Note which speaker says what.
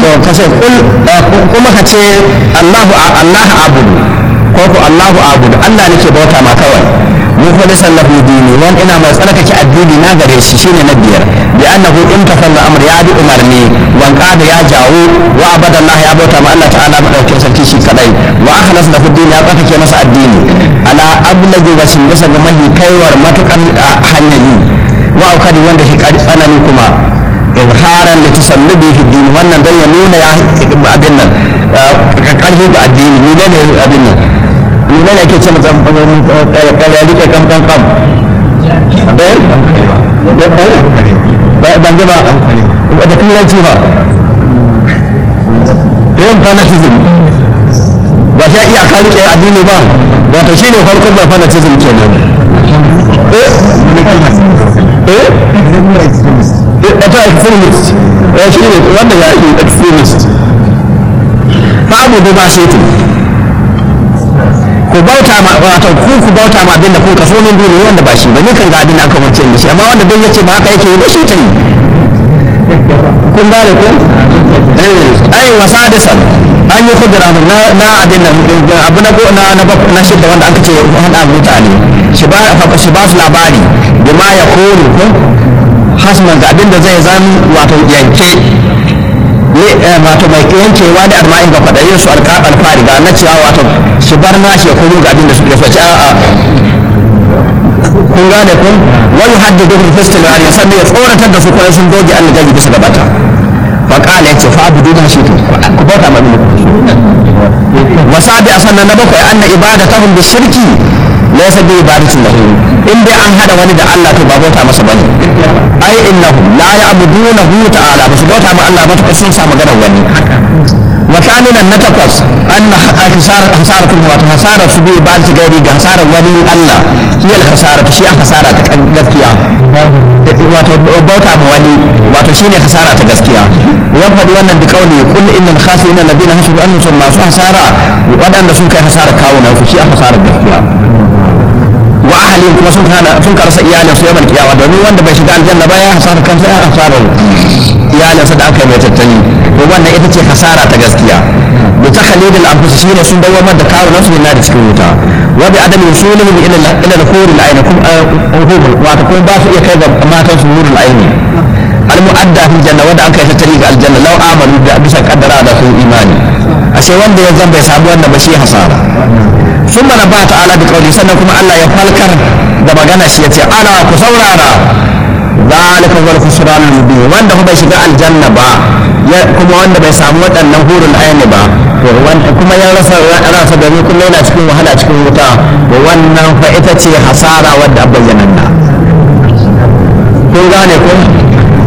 Speaker 1: to kace kul kuma ka ce Allahu Allah abudu ko ko Allahu abudu Allah nake bauta ma kawai mu fa da sallahu dini wan ina mai tsarkake addini na gare shi shine na biyar bi annahu imtafalla amr ya bi umarni wan qada ya jawo wa abada Allah ya bauta ma Allah ta'ala madaukin sarki shi kadai wa akhlas lahu dini ya tsarkake masa addini ala ablagi wasin bisa ga mahi kaiwar matukan hanyari wa aukadi wanda shi tsanani kuma izharan da tasallubi fi dini wannan dan ya nuna ya abin nan karfi ga addini ni ne abin nan ni ne yake ce mata kare rike kam kam kam ban ji ba da turanci ba yin fanatism ba ta iya ka rike addini ba wato shi ne farkon da fanatism kenan eh ita extremist ya shi ne wanda ya yi extremist babu da ba shi ku bauta ma wato ku ku bauta ma abinda kun kaso min duniya wanda ba shi ba ni kan ga abin da aka wance mishi amma wanda duk yace ba haka yake yi ba shi ta yi kun gane ko ai wasa da san an yi kudura na na abin nan abu na na na na shidda wanda aka ce hada mutane shi ba shi ba su labari bima ya kore ko hasman ga abin da zai zan wato yanke wato mai yankewa da arma'in ga faɗayin su alfari ga na cewa wato su bar nashi ya komo ga abin da suke faci a'a kun gane kun wani haddi gudun festival ya sannan ya tsoratar da su kwanan sun doge an gaji bisa gabata faƙala ya ce fa abu duna shi ku bauta ma mini wasabi a sannan na bakwai an na ibada ta hundu shirki laysa bi ibadatin lahu in dai an hada wani da Allah to ba bauta masa bane ai innahu la ya'budunahu ta'ala ba su bauta ma Allah ba sun sa maganar wani wa kamilan na takwas an hasara hasara kuma wato hasara su bi ibadati gairi ga hasara wani Allah shi al hasara to shi an hasara ta gaskiya wato bauta ma wani wato shine hasara ta gaskiya wa faɗi wannan da kauli kullu innal khasirina alladhina hasabu annahum masu hasara waɗanda sun kai hasara kawo na su shi an hasara gaskiya wa ahli kuma sun kana sun karasa iyalin su yawan kiyawa domin wanda bai shiga aljanna ba ya hasara kansa ya hasara iyalin sa da aka yi mai tattali to wannan ita ce hasara ta gaskiya da ta khalid al anfus shine sun dawamar da kawo nasu na da cikin wuta wa bi adam yusulihim ila ila al hurul ayn kum hurul wato kuma ba su iya kai ga matan su hurul ayn al mu'adda fil janna wanda an kai tattali ga aljanna law amanu da bisa kaddara da su imani ashe wanda ya zan bai samu wannan ba shi hasara ثم نبه تعالى بقوله سنة كما الله يفالكر da magana shi yace ana ku saurara zalika wal khusran al mubin wanda bai shiga aljanna ba kuma wanda bai samu waɗannan hurul ayni ba kuma ya rasa rasa gani kuma yana cikin wahala cikin wuta to wannan fa ita ce hasara wadda bayyananna kun gane kun